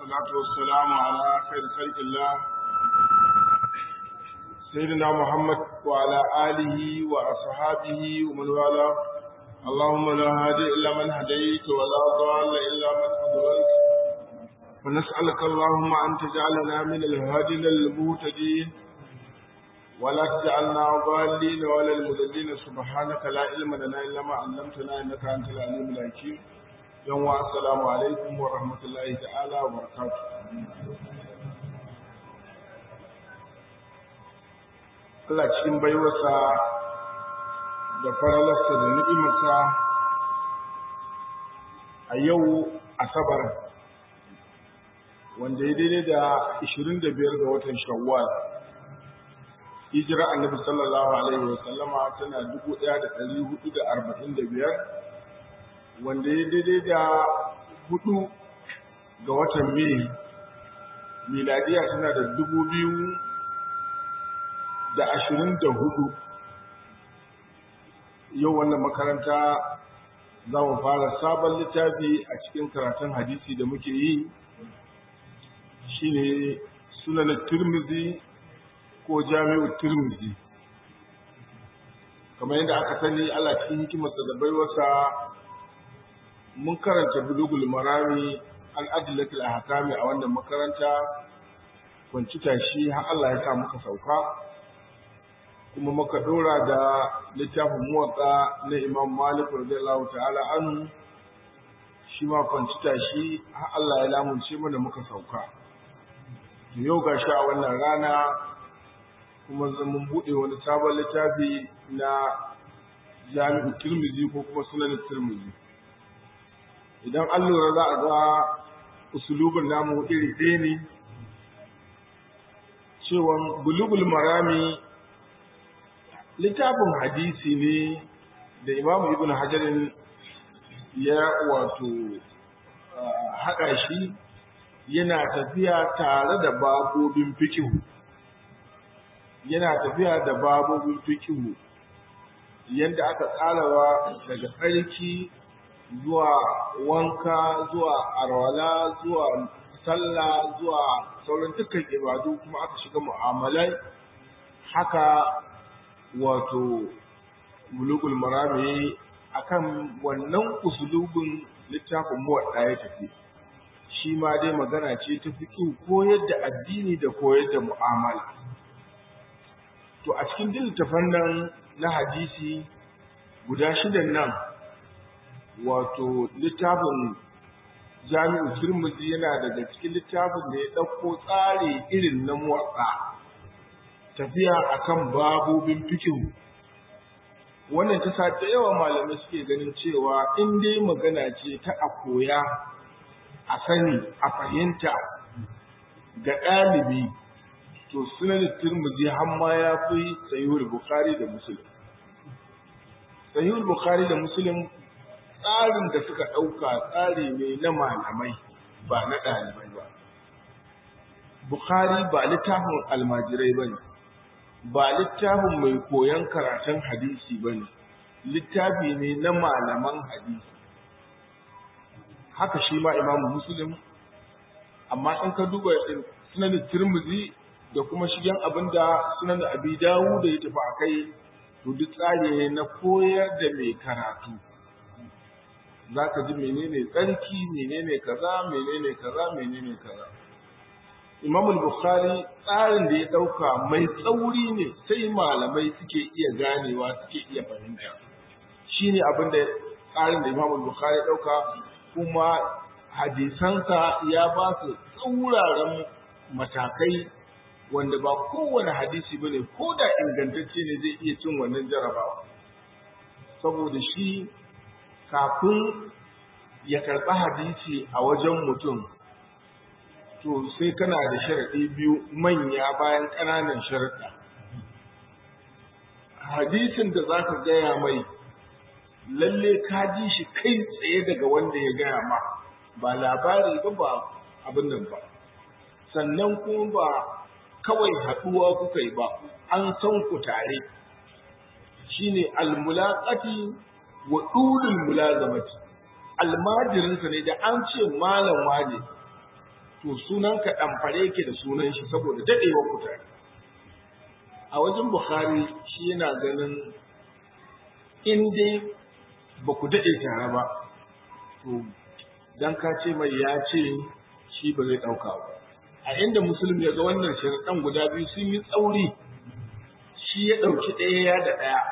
والصلاة والسلام على خير خلق الله سيدنا محمد وعلى آله وأصحابه ومن والاه اللهم لا هادي إلا من هديت ولا ضال إلا من أضللت ونسألك اللهم أن تجعلنا من الهادين المهتدين ولا تجعلنا ضالين ولا المذلين سبحانك لا علم لنا إلا ما علمتنا إنك أنت العليم الحكيم يوم السلام عليكم ورحمة الله تعالى وبركاته Allah cikin baiwarsa da faralarsa da ni'imarsa a yau asabar wanda ya daidai da 25 ga watan shawwal hijira annabi sallallahu alaihi wa sallama tana 1445 wanda ya daidai da hudu ga watan mai miladiya tana da dubu biyu da ashirin da hudu yau wannan makaranta za mu fara sabon littafi a cikin karatun hadisi da muke yi shine sunan turmizi ko jami'u turmizi kamar yadda aka sani Allah cikin hikimarsa da baiwarsa mun karanta bulugul marami an adilatul ahkami a wannan makaranta kwanci tashi har Allah ya sa muka sauka kuma muka dora da littafin muwatsa na Imam Malik radiyallahu ta'ala anhu shi ma kwanci tashi har Allah ya lamunce mana muka sauka to yau gashi a wannan rana kuma mun buɗe wani sabon littafi na jami'u tirmizi ko kuma sunan tirmizi idan an lura za a ga usulubin namu iri ɗaya ne cewa bulugul marami littafin hadisi ne da imamu ibn hajarin ya wato haɗa shi yana tafiya tare da babobin fikihu yana tafiya da babobin fikihu yadda aka tsarawa daga tsarki zuwa wanka zuwa arwala zuwa sallah zuwa sauran dukkan ibadu kuma aka shiga mu'amalai haka wato bulugul marami akan wannan usulubin littafin muwadda ya tafi shi ma dai magana ce ta fiƙi koyar da addini da koyar da mu'amala to a cikin littafan nan na hadisi guda shidan nan wato littafin jami'u turmuzi yana daga cikin littafin da ya ɗauko tsari irin na motsa tafiya akan babobin fikihu wannan ta sa da yawa malamai suke ganin cewa in dai magana ce ta a koya a sani a fahimta ga ɗalibi to sunan turmuzi har ma ya fi sahihul bukhari da muslim sahihul bukhari da muslim tsarin da suka ɗauka tsari ne na malamai ba na ɗalibai ba. Bukhari ba littafin almajirai ba ne, ba littafin mai koyon karatun hadisi ba ne, littafi ne na malaman hadisi. Haka shi ma imamu Muslim, amma in ka duba sunan Tirmidhi da kuma shigen abin da sunan Abi Dawud da ya tafi a kai, to duk tsari ne na koyar da mai karatu. za ka ji menene tsarki menene kaza menene kaza menene kaza Imam Bukhari tsarin da ya dauka mai tsauri ne sai malamai suke iya ganewa suke iya fahimta shine abin da tsarin da Imam Bukhari ya dauka kuma hadisansa ya ba su tsauraran matakai wanda ba kowane hadisi bane ko da ingantacce ne zai iya cin wannan jarabawa saboda shi kafin ya karɓi hadisi a wajen mutum to sai kana da sharaɗi biyu manya bayan ƙananan sharaɗa hadisin da za ka gaya mai lalle ka ji shi kai tsaye daga wanda ya gaya ma ba labari ba ba abin nan ba sannan kuma ba kawai haɗuwa kuka yi ba an san ku tare shine almulaqati wa dulul mulazamati almajirinsa ne da an ce malam wane to sunanka ɗamfare yake da sunan shi saboda daɗewar ku tare a wajen bukhari shi yana ganin in dai ba ku daɗe tare ba to dan ka ce mai ya ce shi ba zai ɗauka ba a inda musulmi ya ga wannan sharaɗan guda biyu sun yi tsauri shi ya ɗauki ɗaya ya da ɗaya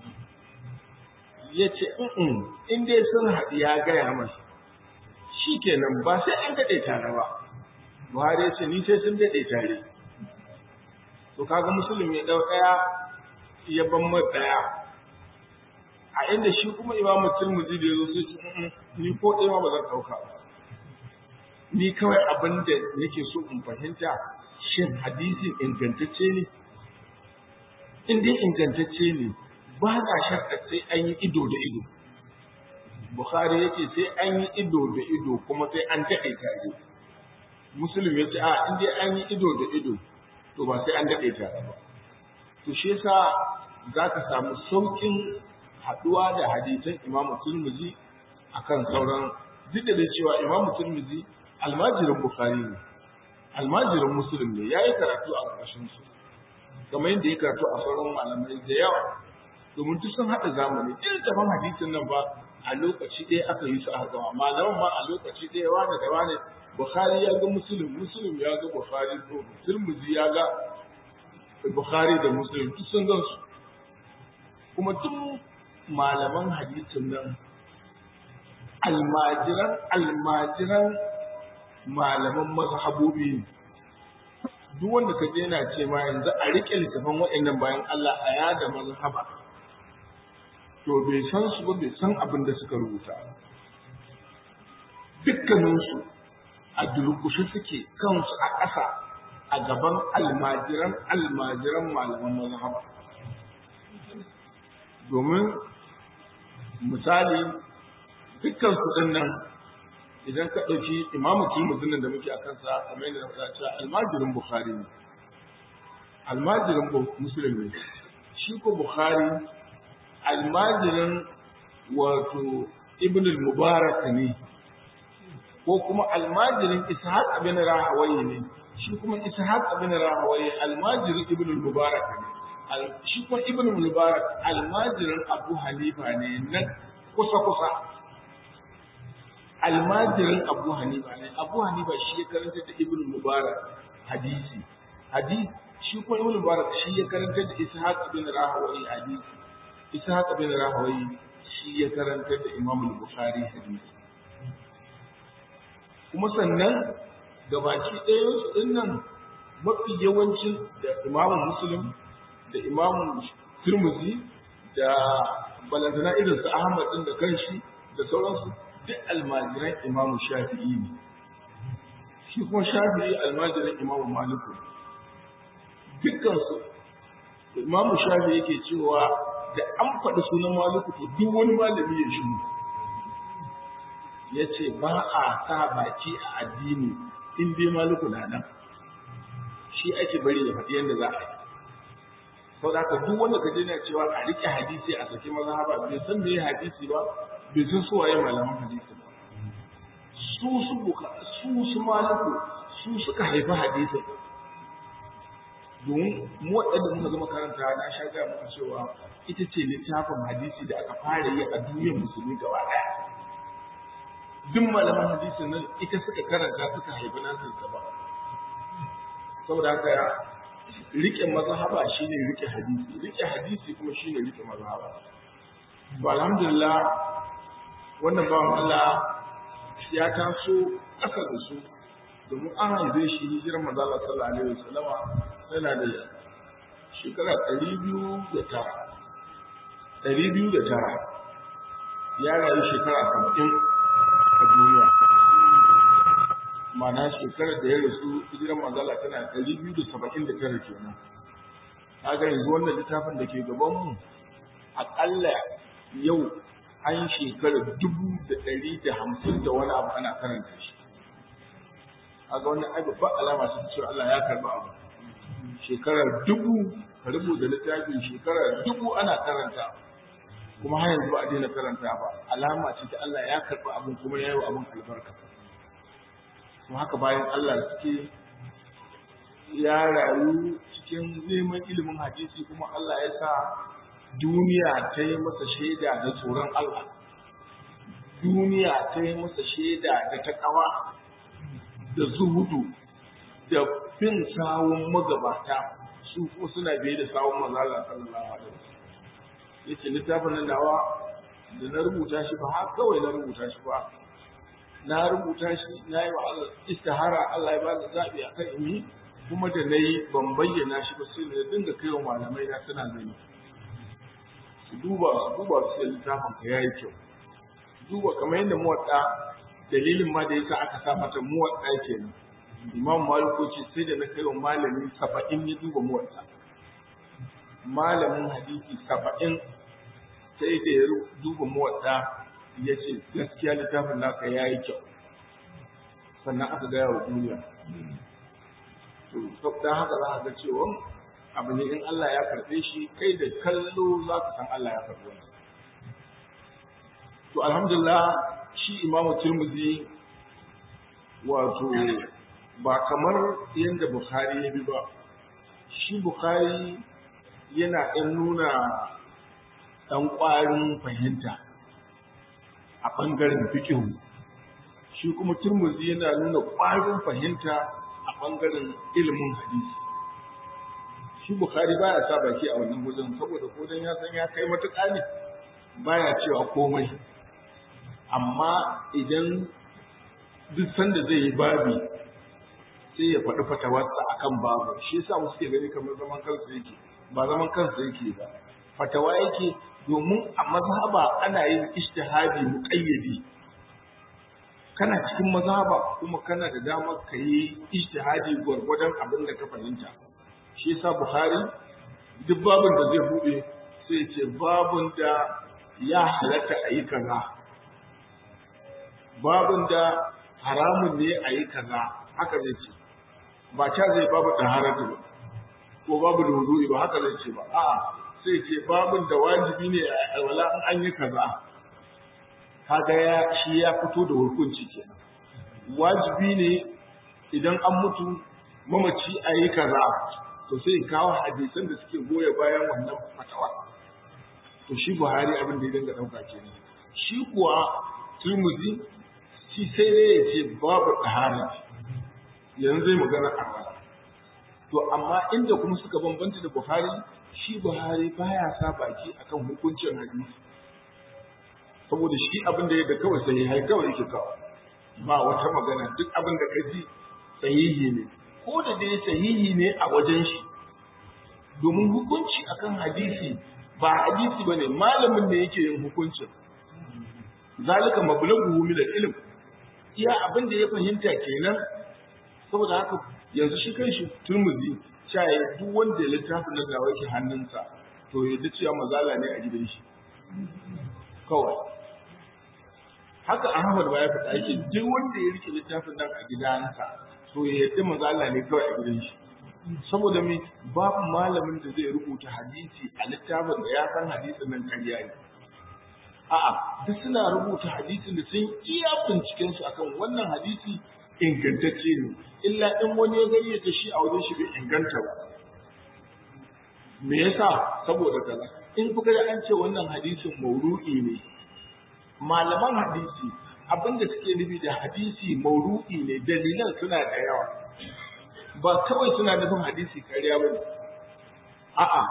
ya ce in dai sun haɗu ya gaya mai shi kenan ba sai an daɗe tare ba buhari ya ce ni sai sun daɗe tare to kaga musulmi ya ɗau ɗaya ya ban mai ɗaya a inda shi kuma imamu turmuzi da ya zo sai ce ni ko ɗaya ma ba zan ɗauka ba ni kawai abin da nake so in fahimta shin hadisin ingantacce ne in dai ingantacce ne ba na shakka sai an yi ido da ido bukhari yake sai an yi ido da ido kuma sai an daɗe tare musulmi ya ce a in dai an yi ido da ido to ba sai an daɗe tare ba to shi yasa za ka samu sauƙin haɗuwa da hadisan imamu turmuzi akan sauran duk da cewa imamu turmuzi almajirin Bukhari ne, almajirin Musulun ne, ya yi karatu a ƙarshen su, kamar yadda ya karatu a sauran malamai da yawa, domin duk sun haɗa zamani, ɗin tafan hadisin nan ba a lokaci ɗaya aka yi su a gama, malaman ma a lokaci ɗaya wane da wane, Bukhari ya ga Musulun, Musulun ya ga Bukhari, Turmuzi ya ga Bukhari da Musulun, duk sun gan su. Kuma duk malaman hadisin nan almajiran almajiran malaman mazhabobi ne duk wanda ka je yana ce ma yanzu a riƙe littafin waɗannan bayan Allah a yada mazhaba to bai san su ba bai san abin da suka rubuta dukkaninsu a durkushe suke kansu a ƙasa a gaban almajiran almajiran malaman mazhaba domin misali dukkan su ɗin nan idan ka ɗauki imamu turmuzin da muke a kansa kamar yadda na faɗa cewa almajirin bukhari ne almajirin muslim ne shi ko bukhari almajirin wato ibn al-mubarak ne ko kuma almajirin ishaq ibn rahawai ne shi kuma ishaq ibn rahawai almajirin ibn al-mubarak ne shi kuma ibn al-mubarak almajirin abu hanifa ne na kusa kusa almajirin abu hanifa ne abu hanifa shi ya karanta da ibn mubarak hadisi hadisi shi kuma ibn mubarak shi ya karanta da ishaq bin rahawai hadisi ishaq bin rahawai shi ya karanta da imam al-bukhari hadisi kuma sannan gabaki ɗayan su din nan mafi yawancin da imam muslim da imam turmuzi da balantana irin su ahmad din da kanshi da sauransu duk almajiran imamu shafi'i ne shi kuma shafi'i almajiran imamu maliku dukkansu imamu shafi'i yake cewa da an faɗi sunan maliku to duk wani malami ya shi ya ce ba a sa baki a addini in dai maliku na nan shi ake bari ya faɗi yadda za a yi sau da duk wanda ka je na cewa a riƙe hadisi a saki mazhaba bai san me hadisi ba bai san su waye malaman hadisi ba su su buka su su maliku su suka haifi hadisi domin mu waɗanda muka zama karanta na sha gaya muka cewa ita ce littafin hadisi da aka fara yi a duniyar musulmi gaba ɗaya duk malaman hadisin nan ita suka karanta suka haifi nasu gaba saboda haka rike mazhaba shine rike hadisi rike hadisi kuma shine rike mazhaba to alhamdulillah wannan bawan Allah ya taso ƙasa da su domin an haife shi hijirar manzo Allah sallallahu alaihi wasallama yana da shekara ɗari biyu da tara ɗari biyu da tara ya rayu shekara saba'in a duniya ma'ana shekarar da ya rasu hijirar manzo Allah tana ɗari biyu da saba'in da tara kenan kaga yanzu wannan littafin da ke gabanmu aƙalla yau an shekara dubu da ɗari da hamsin da wani abu ana karanta shi kaga wannan ai babban alama ce cewa Allah ya karba abu shekarar dubu ka rubuta littafin shekarar dubu ana karanta kuma har yanzu ba a daina karanta ba alama ce ta Allah ya karba abin kuma ya yi wa abin albarka to haka bayan Allah suke ya rayu cikin neman ilimin hadisi kuma Allah ya sa duniya ta yi masa shaida da tsoron Allah duniya ta yi masa shaida da takawa da zuhudu da fin sawun magabata su ko suna biye da sawun manzala sallallahu alaihi wasallam yace littafin nan dawa da na rubuta shi ba har kawai na rubuta shi ba na rubuta shi na yi wa Allah istihara Allah ya ba ni zabi akan in yi kuma da na yi ban bayyana shi ba sai na dinga kai wa malamai na suna gani su duba su duba su sai littafin ka yayi kyau duba kamar yadda muwatta dalilin ma da yasa aka sa mata muwatta kenan imam maliku ce sai da na kai wa malami saba'in ya duba muwatta malamin hadisi saba'in sai da ya duba muwatta ya ce gaskiya littafin naka ya yi kyau sannan aka gaya wa duniya to don haka za a ga cewa abu ne in Allah ya karɓe shi kai da kallo za ka san Allah ya karɓe wani to alhamdulillah shi imamu turmuzi wato ba kamar yadda bukhari ya bi ba shi bukhari yana ɗan nuna ɗan ƙwarin fahimta a ɓangaren fikihu shi kuma turmuzi yana nuna ƙwarin fahimta a ɓangaren ilimin hadisi shi bukhari baya sa baki a wannan wajen saboda ko dan ya san ya kai matuƙa ne baya cewa komai amma idan duk sanda zai yi babi sai ya faɗi fatawarsa akan babu shi yasa wasu ke gani kamar zaman kansa yake ba zaman kansa yake ba fatawa yake domin a mazhaba ana yin ijtihadi muqayyadi kana cikin mazhaba kuma kana da damar ka yi ijtihadi gwargwadon abin da ka fahimta shi yasa buhari duk babin da zai buɗe sai ce babin da ya halatta a yi kaza babin da haramun ne a yi kaza haka zai ce ba ca zai babu ɗaharatu ba ko babu da ba haka zai ce ba a'a sai ce babin da wajibi ne a wala in an yi kaza kaga ya shi ya fito da hukunci kenan wajibi ne idan an mutu mamaci a yi kaza to sai kawo hadisan da suke goya bayan wannan fatawa to shi buhari abin da ya dinga ɗauka kenan shi kuwa turmuzi shi sai dai ya ce babu ɗahara yanzu zai magana a to amma inda kuma suka bambanta da buhari shi buhari baya sa baki akan hukuncin hadisi saboda shi abin da yadda kawai sahihai kawai yake kawo ba wata magana duk abin da ka ji sahihi ne ko da dai sahihi ne a wajen shi domin hukunci akan hadisi ba hadisi bane malamin ne yake yin hukuncin zalika mablaghu min al-ilm iya abin da ya fahimta kenan saboda haka yanzu shi kanshi turmuzi cewa duk wanda littafin da gawa yake hannunsa to ya ji cewa mazala ne a gidan shi kawai haka Ahmad ba ya faɗa yake duk wanda ya rike littafin nan a gidansa to ya yadda mazala ne kawai a gidan shi saboda me babu malamin da zai rubuta hadisi a littafin da ya san hadisin nan karya ne a'a duk suna rubuta hadisin da sun iya binciken su akan wannan hadisi ingantacce ne illa in wani ya gani ta shi a wajen shi bai inganta ba me yasa saboda kaza in kuka da an ce wannan hadisin mauru'i ne malaman hadisi abinda suke nufi da hadisi mauru'i ne dalilan suna da yawa ba kawai suna nufin hadisi kariya ba ne a'a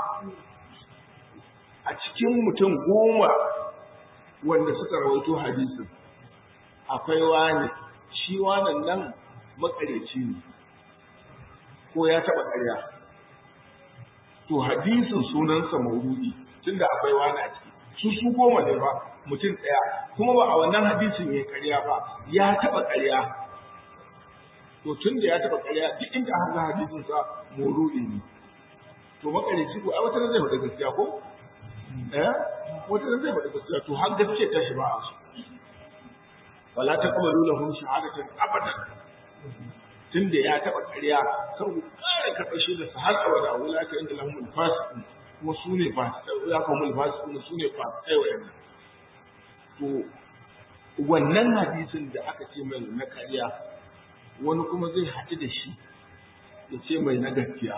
a cikin mutum goma wanda suka rawaito hadisin akwai wani shi wannan nan makareci ne ko ya taɓa ƙarya to hadisin sunansa maurudi tunda akwai wani a ciki su su goma ne ba mutum ɗaya kuma ba a wannan hadisin ya ƙarya ba ya taɓa ƙarya to tun da ya taɓa ƙarya duk inda aka ga hadisin sa maurudi ne to makareci ko ai wata zai faɗa gaskiya ko eh wata zai faɗa gaskiya to har gaskiya ta shi ba a so wala taqbalu lahum shahadatan abadan tunda ya taba ƙarya kar ku ƙara karɓar shi da har abada wala ka inda lahum fasiqun kuma su ne fasiqai ya kuma fasiqun su ne fasiqai wayannan to wannan hadisin da aka ce mai na ƙarya wani kuma zai haɗu da shi ya ce mai na gaskiya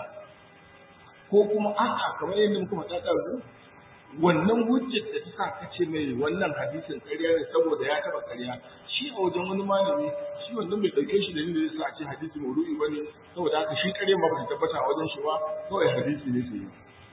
ko kuma a'a kamar yadda muka faɗa ɗazu wannan hujjar da ta sa ka ce mai wannan hadisin ƙarya ne saboda ya taɓa ƙarya shi a wajen wani malami shi wannan bai ɗauke shi da ni da ya sa a ce hadisi maudu'i ba ne saboda haka shi ƙarya ma ba ta tabbata a wajen shi ba kawai hadisi ne sai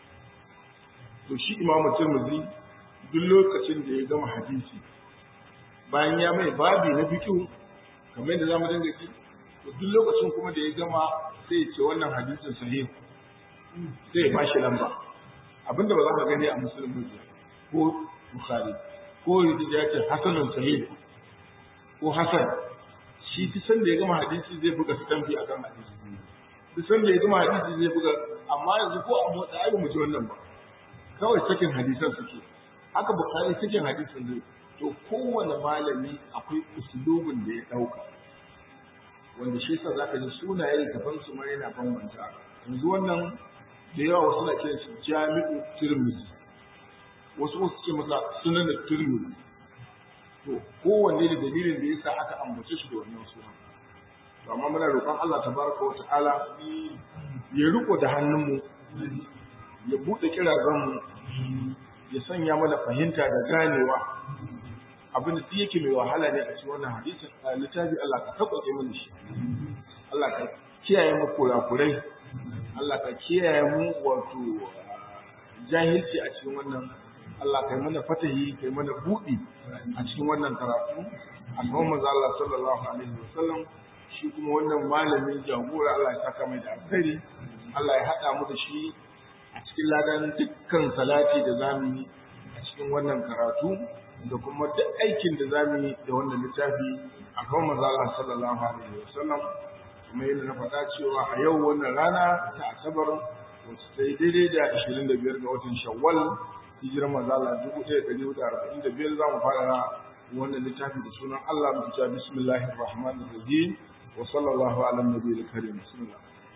to shi imamu tirmidhi duk lokacin da ya gama hadisi bayan ya mai babi na fiqh kamar yadda zamu dinga ji to duk lokacin kuma da ya gama sai ya ce wannan hadisin sahih sai ya bashi lamba abinda ba za ka gani a musulmi ko bukhari ko ya ce hasanun sahih ko hasan shi duk sanda ya gama hadisi zai buga stampi akan hadisi duk sanda ya gama hadisi zai buga amma yanzu ko a motsa ai mu ji wannan ba kawai sakin hadisan suke haka bukhari sakin hadisin zai to kowane malami akwai usulubin da ya dauka wanda shi yasa zaka ji sunaye gaban su ma yana bambanta yanzu wannan da yawa wasu na kiran shi jami'u tirmidhi wasu wasu ce masa sunan tirmidhi to kowanne da dalilin da yasa aka ambace shi da wannan sunan to amma muna roƙon Allah tabaraka wa ta'ala ya riko da hannunmu ya buɗe kirazanmu ya sanya mana fahimta da ganewa abin da yake mai wahala ne a cikin wannan hadisin a littafi Allah ka tabbace mana shi Allah ka kiyaye mu kurakurai Allah ka kiyaye mu wato jahilci a cikin wannan Allah kai mana fatahi kai mana buɗi a cikin wannan karatu a kan manzo Allah sallallahu alaihi wasallam shi kuma wannan malamin jagora Allah ya saka mai da alkhairi Allah ya haɗa mu da shi a cikin ladan dukkan salati da zamu yi a cikin wannan karatu da kuma duk aikin da zamu yi da wannan littafi a kan manzo Allah sallallahu alaihi wasallam kuma yadda na faɗa cewa a yau wannan rana ta asabar wacce ta yi daidai da 25 ga watan shawwal hijirar manzo Allah 1445 za mu fara wannan littafi da sunan Allah mu ta bismillahir rahmanir rahim wa sallallahu ala nabiyil karim bismillah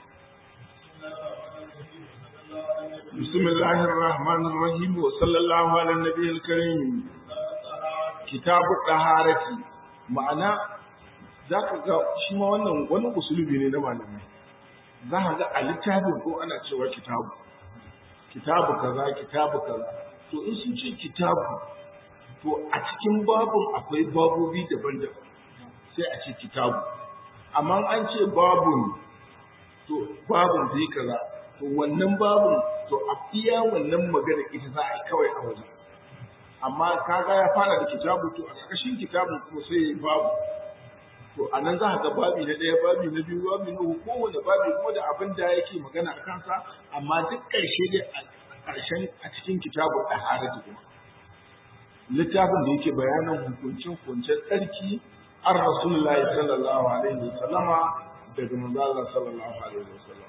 بسم الله الرحمن الرحيم وصلى الله على النبي الكريم كتاب الطهارة معنى zaka ga shi ma wannan wani usulubi ne na malamai za ka ga a littafin ko ana cewa kitabu kitabu kaza kitabu kaza to in sun ce kitabu to a cikin babun akwai babobi daban-daban sai a ce kitabu amma an ce babun to babun zai kaza to wannan babun to a iya wannan magana ita za a yi kawai a wajen amma kaga ya fara da kitabu to a ƙarƙashin kitabun kuma sai ya babu to a nan za a ga babi na ɗaya babi na biyu babi na uku kowane babi kuma da abin da yake magana a kansa amma duk ƙarshe dai a ƙarshen a cikin kitabu a haraji kuma littafin da yake bayanan hukuncin hukuncin tsarki an rasulullahi sallallahu alaihi wa sallama daga manzo Allah sallallahu alaihi wa sallam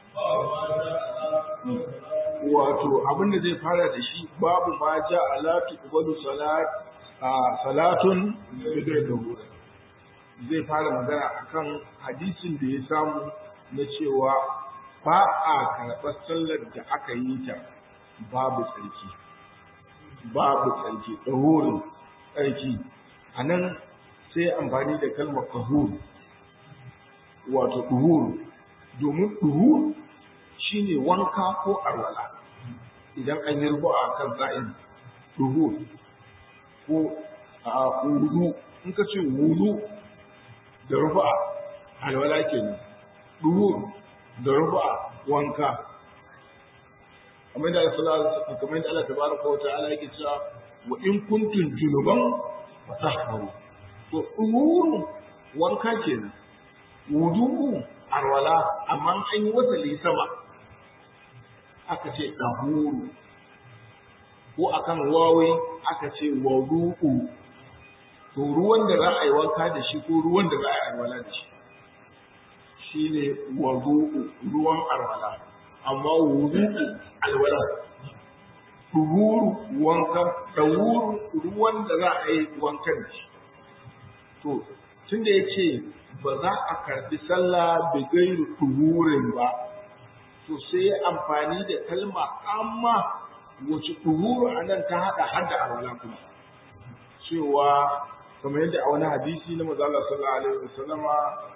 wato abin da zai fara da shi babu ma ja ala tuqbalu salat salatun bidai da zai fara magana akan hadisin da ya samu na cewa ba a karɓar sallar da aka yi ta babu tsarki babu tsarki ɗahurin tsarki a nan sai amfani da kalmar kahur wato ɗuhur domin ɗuhur shine wanka ko arwala idan an yi rubu a kan sa'in ɗuhur ko a wudu in ka ce wudu da rufa alwala kenan duhur da rufa wanka kamar da Allah kamar da Allah tabaraka wa ta'ala yake cewa wa in kuntum junuban fatahharu to duhur wanka kenan wudu alwala amma an yi wasali sama aka ce dahuru ko akan wawi aka ce wudu'u to ruwan da za a yi wanka da shi ko ruwan da za a yi alwala da shi shi ne wadu'u ruwan alwala amma wudu'u alwala tuhuru wanka dawuru ruwan da za a yi wankan da shi to tun da ya ce ba za a karbi sallah da gairu tuhurin ba to sai ya amfani da kalma amma wace tuhuru a nan ta haɗa har da alwala kuma cewa kamar yadda a wani hadisi na manzo Allah sallallahu alaihi wasallama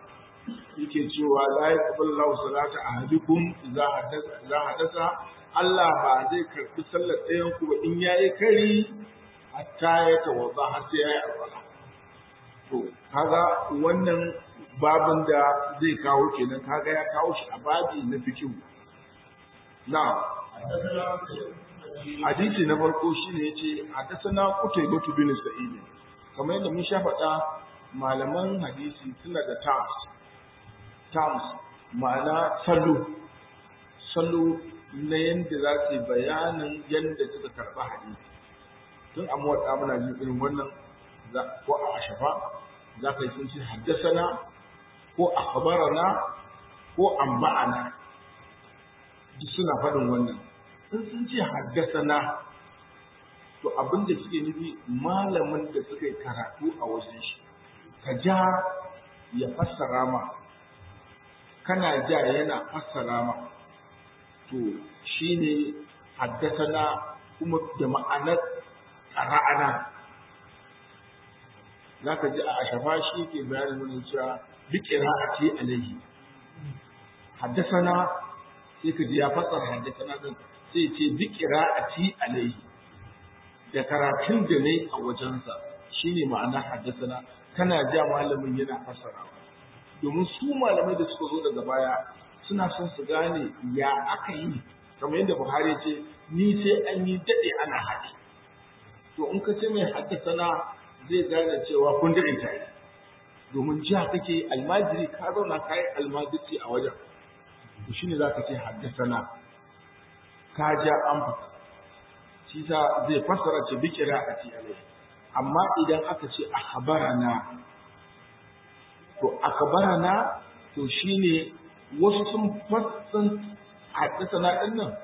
yake cewa la yaqbalu Allahu salata ahadukum idza hadatha idza hadatha Allah ba zai karbi sallar ɗayan ku ba in yayi kari hatta ya tawadda har sai yayi alwala to kaga wannan babin da zai kawo kenan kaga ya kawo shi a babi na fikihu na hadisi na farko shine yace hadathana qutaybah bin sa'id kamar yadda mun sha faɗa malaman hadisi suna da terms terms ma'ana salo salo na yadda za su bayanin yadda suka karɓa hadisi tun a muwaɗa muna jin irin wannan ko a ashafa za ka yi sun ce haddasana ko akhbarana ko amba'ana duk suna faɗin wannan in sun ce haddasana to abin da suke nufi malamin da suka yi karatu a wajen shi ka ja ya fassara ma kana ja yana fassara ma to shine haddasana kuma da ma'anar ƙara'ana za ka ji a ashafa shi ke bayanin wani cewa bi qira'ati alayhi haddasana sai ka ji ya fassara haddasana din sai ce bi qira'ati alayhi da karatun da nayi a wajensa shine ma'ana haddasana kana ja malamin yana fassara domin su malamai da suka zo daga baya suna son su gane ya aka yi kamar yadda Buhari ce ni sai an yi dade ana haɗi to in ka ce mai haddasana zai gane cewa kun daɗe tare domin jiya kake almajiri ka zauna ka yi almajirci a wajen to shi ne za ka ce haddasana ka ja an fata shi ta zai fassara ce bi kira a ci alai amma idan aka ce akhbarana to akhbarana to shine wasu sun fassan haddasana din nan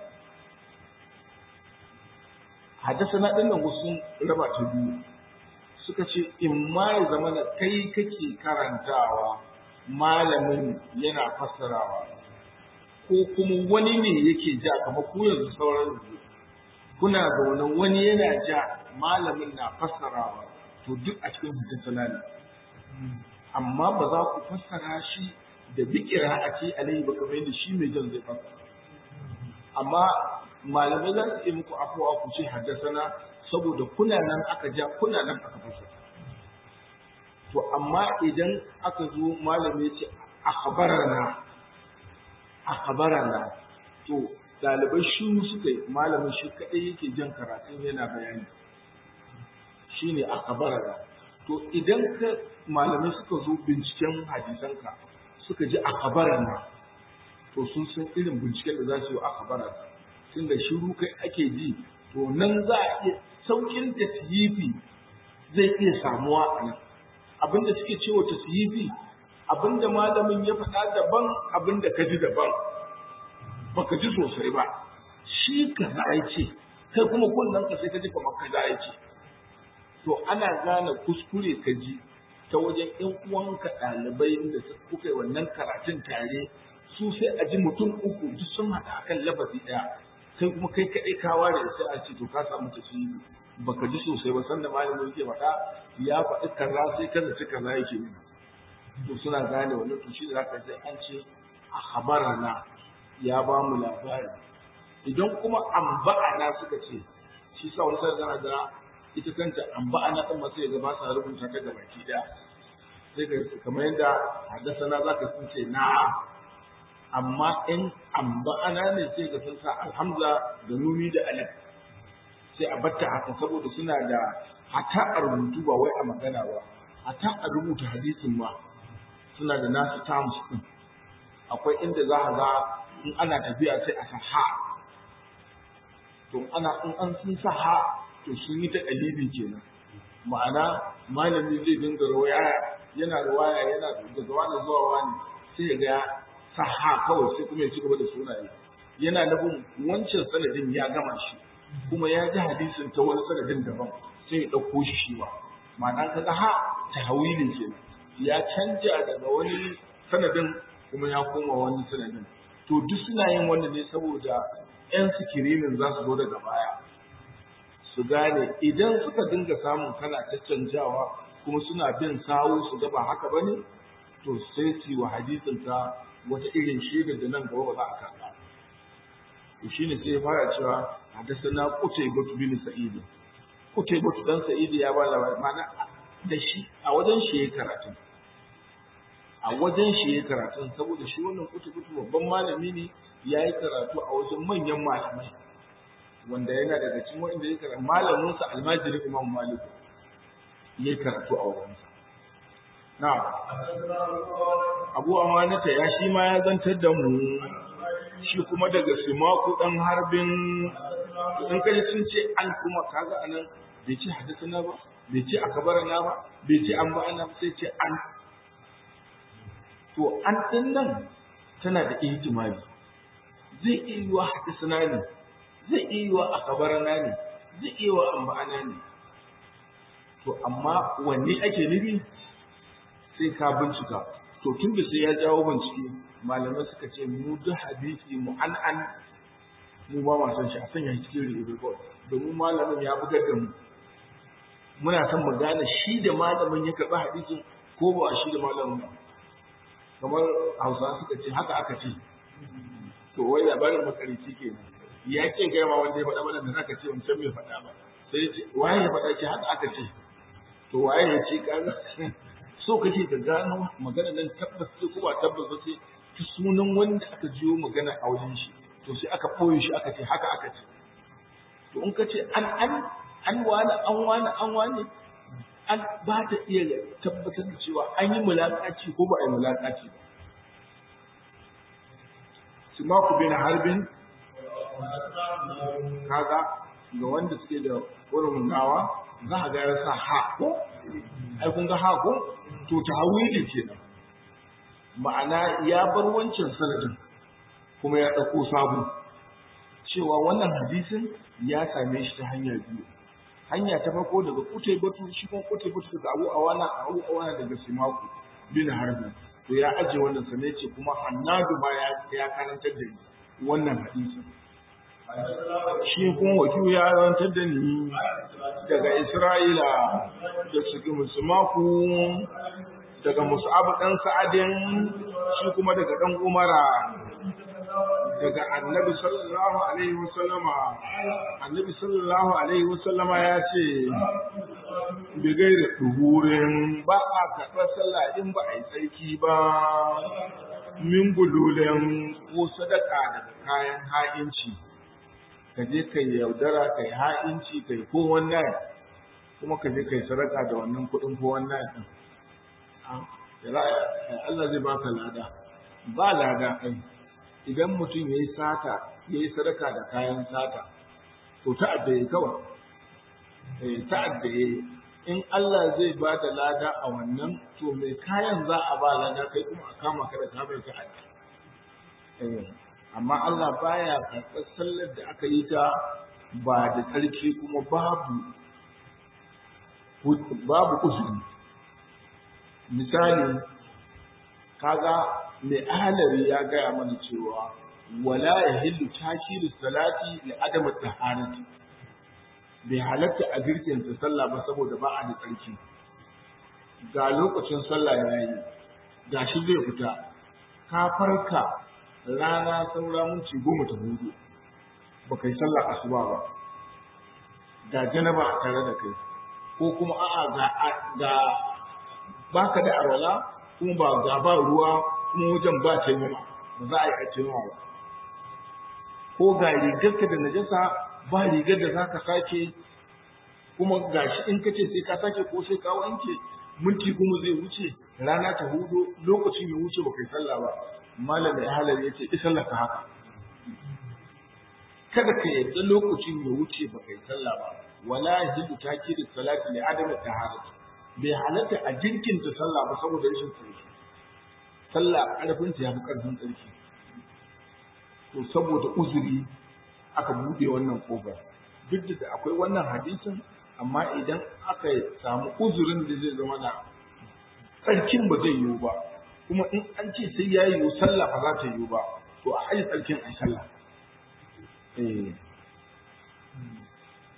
haddasana din nan wasu raba ta biyu suka ce in ma ya zama da kai kake karantawa malamin yana fassarawa ko kuma wani ne yake ja kamar ku yanzu sauran yanzu kuna zaune wani yana ja malamin na fassarawa to duk a cikin hadinsana ne amma ba za ku fassara shi da bikira a ce alayhi ba kamar yadda shi mai jan zai fassara amma malamai za su yi muku afuwa ku ce haddasana saboda kuna nan aka ja kuna nan aka fasa to amma idan aka zo malami ya ce akhbarana akhbarana to dalibai shi suka yi malamin shi kadai yake jan karatun yana bayani shine akhbarana to idan ka malamai suka zo binciken hadisanka suka ji akhbarana to sun san irin binciken da za su yi akhbarana tunda shiru kai ake ji to nan za a iya saukin tasyifi zai iya samuwa a nan abinda suke cewa tasyifi abinda malamin ya faɗa daban abinda ka ji daban baka ji sosai ba shi ka za ce kai kuma kullum ka sai ka ji kamar ka za ce to ana gane kuskure ka ji ta wajen ƴan uwanka ɗalibai da kuka yi wannan karatun tare su sai a ji mutum uku duk sun haɗa akan lafazi ɗaya kai kuma kai kaɗai ka ware sai a ce to ka samu tasiri baka ji sosai ba sanda malamin yake faɗa ya faɗi kaza sai kaza ci kaza yake ne to suna gane wannan to shi da zaka ji an ce a khabarana ya ba mu labari idan kuma amba'ana suka ce shi sa wani sai zana ga ita kanta amba'ana din ma sai ga ba sa rubuta ta ga baki daya sai ga kamar yadda haddasana zaka sun ce na'am amma in amba'ana ne sai ga sun sa alhamza da nuni da alif sai a batta haka saboda suna da hata a rubutu ba wai a magana ba hata a rubuta hadisin ma suna da nasu terms din akwai inda za a ga in ana tafiya sai a sa ha to ana in an sun sa ha to sun yi ta kalibi kenan ma'ana malami zai dinga rawaya yana rawaya yana daga wani zuwa wani sai ya ga sa ha kawai sai kuma ya ci gaba da sunaye yana nufin wancan sanadin ya gama shi kuma ya ji hadisin ta wani sanadin daban sai ya ɗauko shi shi ba ma'ana ka ga ha ta hawilin kenan ya canja daga wani sanadin kuma ya koma wani sanadin to duk suna yin wannan ne saboda 'yan sikirinin za su zo daga baya su gane idan suka dinga samun kana caccanjawa kuma suna bin sawu su ga ba haka bane to sai su wa hadisin ta wata irin shaidar da nan gaba ba za a karɓa to shine sai ya fara cewa hadathana qutaybah bin sa'id qutaybah dan sa'id ya ba labari mana da shi a wajen shi yayin karatu a wajen shi yayin karatu saboda shi wannan qutaybah babban malami ne yayi karatu a wajen manyan malamai wanda yana daga cikin wanda ya karatu malamin sa almajiri imam malik yayi karatu a wajen sa na abu amanata ya shi ma ya zantar da mu shi kuma daga simaku dan harbin in kai sun ce an kuma kaga anan bai ce hadisana ba bai ce akabarana ba bai ce an ba ana sai ce an to an din nan tana da ihtimali zai iya yiwa hadisana ne zai iya yiwa akabarana ne zai iya yiwa an ba ana ne to amma wanne ake nufi sai ka bincika to tun da sai ya jawo bincike malamai suka ce mu duk hadisi mu an an mu ba ma san shi a sanya shi cikin report domin malamin ya bugar da mu muna son mu gane shi da malamin ya karɓi hadisin ko ba shi da malamin ba kamar hausa suka ce haka aka ce to wai labarin makarici ke ya ce kai ma wanda ya faɗa mana da zaka ce wancan bai faɗa ba sai ce waye ya faɗa ce haka aka ce to waye ya ce kaga so kake ka gano magana nan tabbas ce ko ba tabbas ba ce ta sunan wanda aka jiyo magana a wajen shi to sai aka ɓoye shi aka ce haka aka ce to in ka ce an an an wani an wani an wani an ba ta iya tabbatar da cewa an yi mulaƙaci ko ba a yi mulaƙaci ba simaku bin harbin kaga ga wanda suke da wurin gawa za a ga ya sa ha ko ai kun ga ha ko to tawili kenan ma'ana ya bar wancan sanadin kuma ya ɗauko sabo cewa wannan hadisin ya same shi ta hanya biyu hanya ta farko daga kutai batu shi kuma kutai batu daga abu awana abu awana daga simaku bin harbi to ya aje wannan sanai ce kuma hannadu ma ya karantar da ni wannan hadisin shi kuma wakil ya karantar da ni daga isra'ila da su musumaku daga mus'abu dan sa'adin shi kuma daga dan umara daga annabi sallallahu alaihi wasallama annabi sallallahu alaihi wasallama ya ce bi gaira duhurin ba a karɓar sallah in ba a yi tsarki ba min gululen ko sadaka daga kayan ha'inci ka je ka yaudara ka yi ha'inci ka yi ko wannan kuma ka je ka yi sadaka da wannan kuɗin ko wannan ɗin Allah zai baka lada ba lada ai idan mutum ya yi sata ya yi sadaka da kayan sata to ta'adda ya kawai ta'adda ya in Allah zai ba da lada a wannan to mai kayan za a ba lada kai kuma a kama ka da ka bai ta'adda amma Allah baya karɓar sallar da aka yi ta ba da tsarki kuma babu babu usuri misali kaga mai ahalari ya gaya mana cewa wala ya hillu takiru salati li adam taharati bai halatta a girkin ta sallah ba saboda ba a da tsarki ga lokacin sallah ya yi ga shi zai fita ka farka rana saura minti goma ta hudu ba kai sallah asuba ba ga janaba a tare da kai ko kuma a'a ga ga baka da arwala kuma ba ga ba ruwa kuma wajen ba taimama ba za a yi a taimama ba ko ga rigarka da najasa ba rigar da za ka sake kuma gashi in ka ce sai ka sake ko sai ka wanke minti kuma zai wuce rana ta hudu lokacin ya wuce ba kai sallah ba malam da halar ya ce sallah ka haka kada ka yadda lokacin ya wuce ba kai sallah ba wala hidu takiri salati li adami taharati bai halatta a jinkinta sallah ba saboda rashin tsarki sallah karfin ta yafi karfin tsarki to saboda uzuri aka bude wannan kofar duk da akwai wannan hadisin amma idan aka samu uzurin da zai zama na tsarkin ba zai yiwu ba kuma in an ce sai ya yiwu sallah ba za ta yiwu ba to a haji tsarkin a sallah eh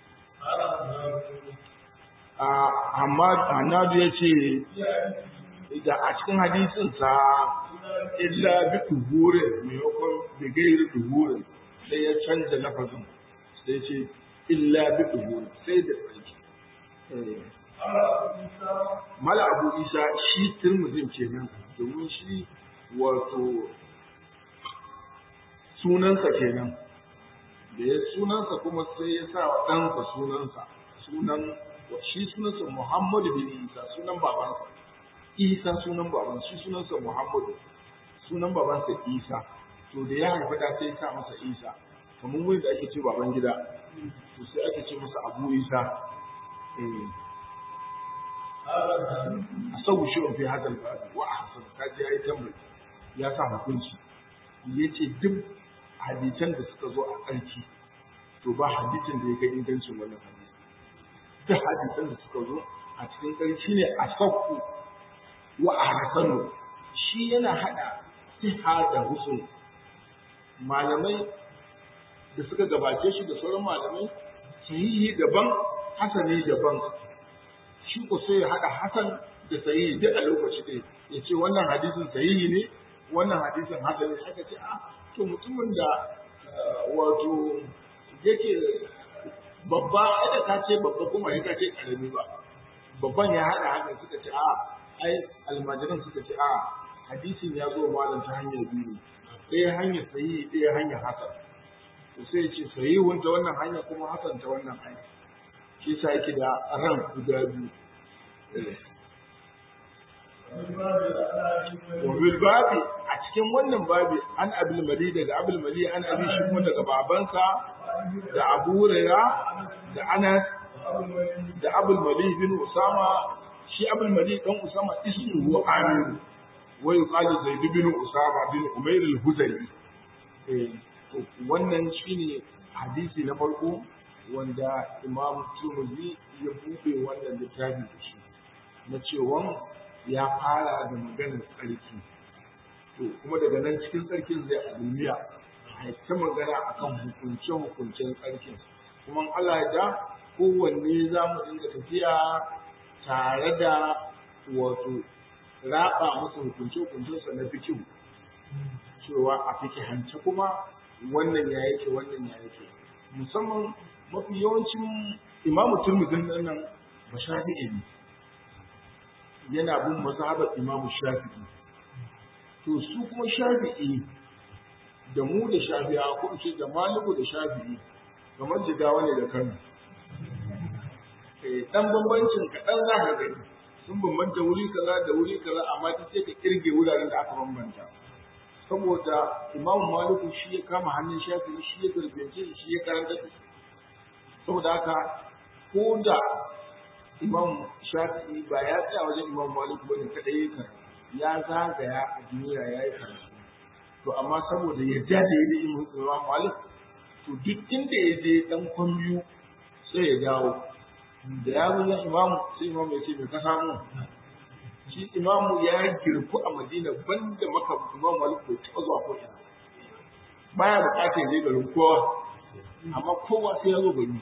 amma Hannadu ya ce da a cikin hadisin sa illa bi duhurin maimakon da gairi duhurin sai ya canza lafazin sai ce illa bi duhurin sai da tsarki mala abu isa shi turmuzin kenan domin shi wato sunansa kenan da ya sunansa kuma sai ya sa wa ɗansa sunansa sunan shi sunansa muhammadu bin isa sunan babansa isa sunan babansa shi sunansa muhammadu sunan babansa isa to da ya haifa da sai ya sa masa isa kamar wani da ake ce baban gida to sai ake ce masa abu isa a sau shi fi hadal babu wa a hasan kaji ya yi tambayi ya sa hukunci ya ce duk hadisan da suka zo a ƙarki to ba hadisin da ya kai ingancin wannan hadisi duk hadisan da suka zo a cikin ƙarki ne a sauku wa a hasanu shi yana haɗa siha da husun malamai da suka gabace shi da sauran malamai sahihi daban hasani daban shi ko sai ya haɗa hasan da sahihi duk a lokaci ɗaya ya ce wannan hadisin sahihi ne wannan hadisin hasani aka ce a to mutumin da wato yake babba ai ka ce babba kuma ya ka ce karami ba babban ya haɗa haka suka ce a ai almajiran suka ce a hadisin ya zo malam ta hanyar biyu ɗaya hanyar sahihi ɗaya hanyar hasan to sai ce sahihun ta wannan hanya kuma hasan ta wannan hanya shi sa yake da ran guda biyu wa bil babi a cikin wannan babi an abul mali daga abul mali an abi shi kuma daga babansa da abu huraira da anas da abul mali bin usama shi abul mali dan usama ismuhu amir wa yuqalu zaid bin usama bin umayr al-hudali eh wannan shine hadisi na farko wanda imam Tirmidhi ya buɗe wannan littafi da shi na cewa ya fara da maganar tsarki to kuma daga nan cikin tsarkin zai a duniya a ta magana akan hukunce hukuncen tsarkin kuma Allah ya da kowanne za mu dinga tafiya tare da wato raba masa hukunce hukuncensa na fikihu cewa a fikihance kuma wannan ya yake wannan ya yake musamman mafi yawancin imamu turmudin nan ba shafi'i ne yana bin mazhabar imamu shafi'i to su kuma shafi'i da mu da shafi'a ko ce da maliku da shafi'i kamar jigawa ne da kano dan bambancin kaɗan za ka gani sun bambanta wuri kaza da wuri kaza amma ta ce ka kirge wuraren da aka bambanta saboda imamu maliku shi ya kama hannun shafi'i shi ya garbance shi ya karanta da shi saboda haka ko da imam shafi'i ba ya tsaya wajen imam malik bane kadai ya karatu ya zagaya a duniya ya yi karatu to amma saboda yadda da ya yi imam malik to duk inda ya je dan kwambiyu sai ya dawo da ya zo imam sai imam ya ce me ka samu shi imamu ya girku a madina banda maka imam malik bai taɓa zuwa ko ina baya bukatar zai garin kowa amma kowa sai ya zo gari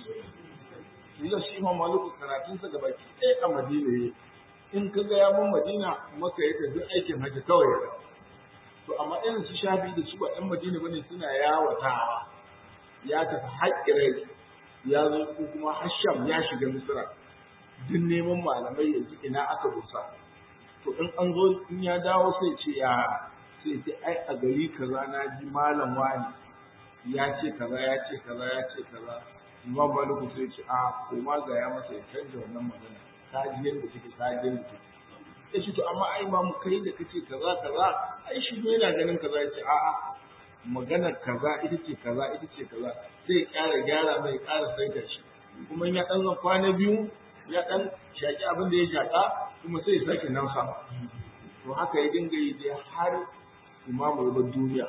yanzu shi imam maliku karatunsa ga baki ɗaya a madina ya in ka ga ya mun madina maka ya tafi aikin hajji kawai ya to amma irin su shafi da su ba ɗan madina bane suna yawatawa ya tafi haƙƙirai ya zo ko kuma hasham ya shiga misira duk neman malamai yanzu ina aka dosa to in an zo in ya dawo sai ce ya sai ce ai a gari kaza na ji malam wani ya ce kaza ya ce kaza ya ce kaza imam maliku sai ce a koma ga ya masa ya canza wannan magana ka ji yadda take ka ji yadda take ya ce to amma ai imamu kai da kace kaza kaza ai shi ne yana ganin kaza ya ce a a maganar kaza ita ce kaza ita ce kaza sai ƙara gyara mai ƙara saita shi kuma ya dan zan kwana biyu ya dan shaki abin da ya shaka kuma sai ya sake nan sama to haka ya dinga yi dai har imamu ya bar duniya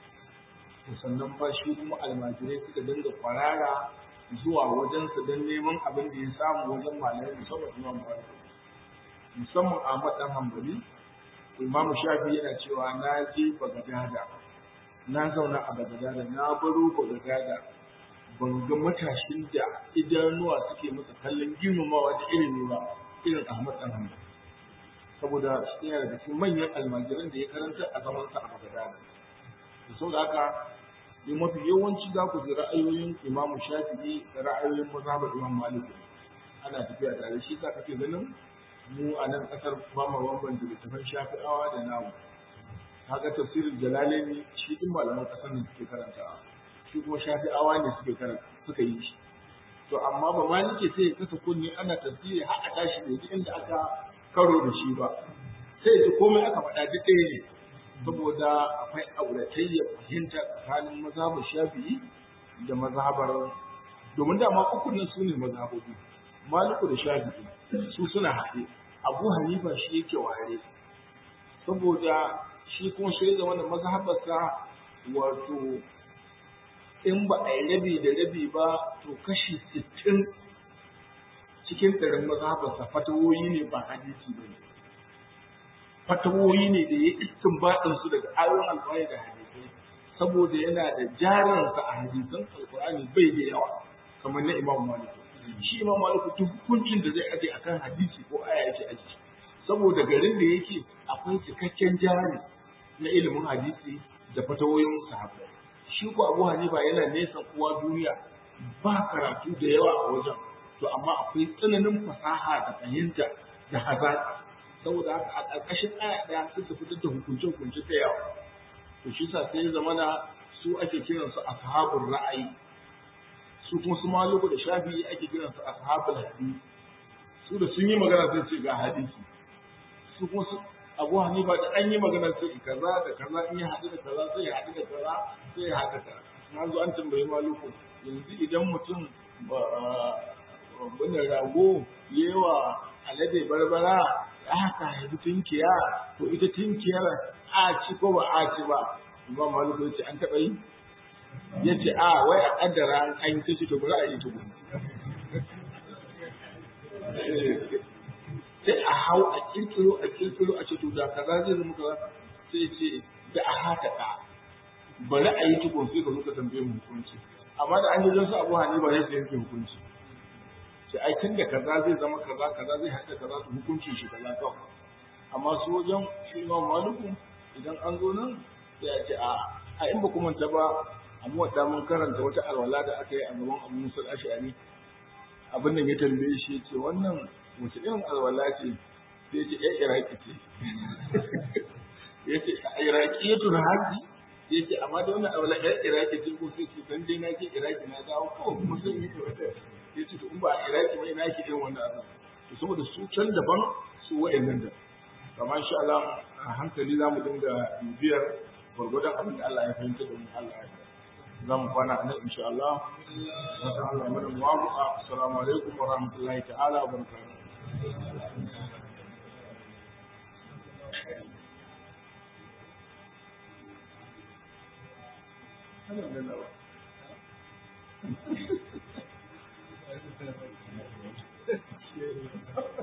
sannan fa shi kuma almajirai suka dinga kwarara zuwa wajensa don neman abin da ya samu wajen malamai musamman imam malik musamman ahmad dan hanbali imam shafi yana cewa na je bagadada na zauna a bagadada na baro bagadada ban ga matashin da idanuwa suke masa kallon girmamawa da ilimi ba irin ahmad dan hanbali saboda shi yana daga cikin manyan almajiran da ya karanta a zaman sa a Baghdad da saboda haka ne mafi yawanci za ku ji ra'ayoyin Imam Shafi'i da ra'ayoyin mazhabar Imam Malik ana tafiya tare shi sa kake ganin mu a nan kasar ba mu bambanta littafin Shafi'awa da namu kaga tafsirin Jalalaini shi din malaman kasar ne suke karantawa shi kuma Shafi'awa ne suke karanta suka yi shi to amma ba ma nake sai ya kasa kunni ana tafsiri har a tashi da ji inda aka karo da shi ba sai ji komai aka faɗa duk ɗaya ne saboda akwai auratayya fahimta tsakanin mazhabar shafi'i da mazhabar domin dama uku nan su ne mazhabobi maliku da shafi'i su suna haɗe abu hanifa shi yake ware saboda shi kuma shi zama da mazhabarsa wato in ba a yi rabi da rabi ba to kashi sittin cikin ɗarin mazhabarsa fatawoyi ne ba hadisi ba ne fatawoyi ne da ya istin baɗinsu daga ayoyin alƙur'ani da hadisai saboda yana da jarinsa a hadisan alƙur'ani bai da yawa kamar na imam malik shi imam malik duk hukuncin da zai aje akan hadisi ko aya yake aji saboda garin da yake akwai cikakken jari na ilimin hadisi da fatawoyin sahabbai shi ko Abu Hanifa yana nesa uwa duniya ba karatu da yawa a wajen to amma akwai tsananin fasaha da fahimta da hazaka saboda haka a ƙarƙashin aya ɗaya suka fitar da hukunce hukunce da yawa to shi sa sai zamana su ake kiran su ashabul ra'ayi su kuma su maluku da shafi'i ake kiran su ashabul hadisi su da sun yi magana sai ce ga hadisi su kuma su abu hanifa da an yi magana sai kaza da kaza in ya haɗu da kaza sai ya haɗu da kaza sai ya haɗu da kaza na zo an tambayi maluku yanzu idan mutum wani rago yewa alade barbara aka haifi tunkiya to ita tunkiyar a ci ko ba a ci ba imam maluku ya ce an taɓa yi ya ce a wai a ƙaddara an yi ta ce to bari a yi tuku sai a hau a kirkiro a kirkiro a ce to da kaza zai zama kaza sai ce da a haka da bari a yi tukun sai ka zo ka tambaye mu hukunci amma da an yi jinsu abu hani ba zai yanke hukunci sai ai tun da kaza zai zama kaza kaza zai haɗa kaza su hukunci shi kaza kawai amma su wajen shi imam maluku idan an zo nan sai a ce a a in ba ku manta ba a muwadda mun karanta wata alwala da aka yi a gaban abu musa ash'ari abin nan ya tambaye shi ya ce wannan wace irin alwala ce sai ya ce ya iraki ce ya ce a iraki ya tuna haji ya ce amma da wannan alwala ya iraki ce ko sai ce dan dai na je iraki na dawo ko kuma sai yi wata ya ce to in ba a iraki ba ina ke irin wannan alwala to saboda su can daban su wa'annan da kamar insha Allah a hankali za mu dinga bibiyar gwargwadon abin da Allah ya fahimta da mu Allah ya za mu kwana a nan insha Allah wata Allah mana muwafaqa assalamu alaikum wa rahmatullahi ta'ala wa barakatuh Alhamdulillah.